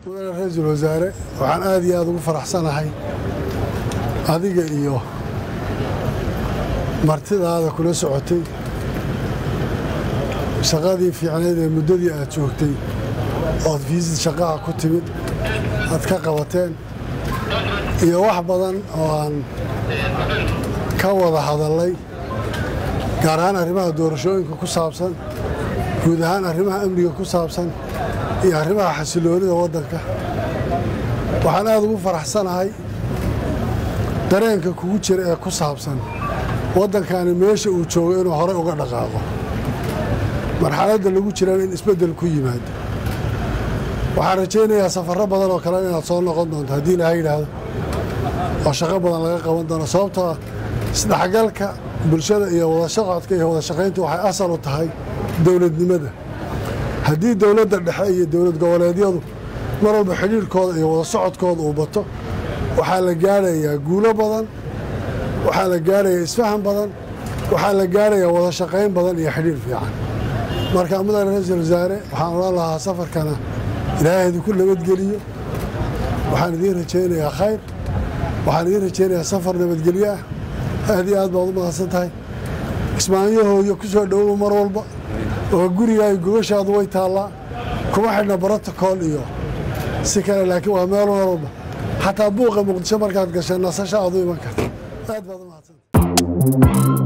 mudane ra-iisul wasaare waxaan aad iyo aad ugu faraxsanahay adiga iyo martidaada kula socotay shaqadii fiicnayd ee muddadii aad joogtay ood fiisid shaqaha ku timid aad ka qabateen iyo wax badan oo aan ka wada hadallay gaar ahaan arrimaha doorashooyinka ku saabsan guud ahaan arrimaha amniga ku saabsan iyo arrimaha xasiloonida waddanka waxaan aad ugu faraxsanahay dareenka kugu jira ee ku saabsan waddankani meesha uu joogo inuu horey uga dhaqaaqo marxaladda lagu jirana in isbeddel ku yimaado waxaan rajaynayaa safarro badan oo kale inaad soo noqon doonto haddii ilaha yidhaahdo oo shaqo badan laga qaban doono sababtoo ah isdhexgalka bulshada iyo wada socodka iyo wada shaqaynta waxay asal u tahay dowladnimada haddii dowladda dhexe iyo dowlad goboleedyadu mar walba xidhiirkooda iyo wada socodkooda uu bato waxaa la gaarayaa guulo badan waxaa la gaarayaa isfahan badan waxaa la gaarayaa wada shaqayn badan iyo xidhiir fiican marka mudane ra-iisul wasaare waxaan odhan lahaa safarkana ilaahay idinku nabadgeliyo waxaan idiin rajaynayaa khayr waxaan idiin rajaynayaa safar nabadgelyo ah aad iyo aad baad u mahadsan tahay kismaanyahooyo ku soo dhowow mar walba oo gurigaayo gogashaadu way taallaa kuma xidhna brotocool iyo si kale laakiin waa meel mar walba xataa buuqa muqdisho markaad gashay nasasho aad u iman karta aad baad u mahadsan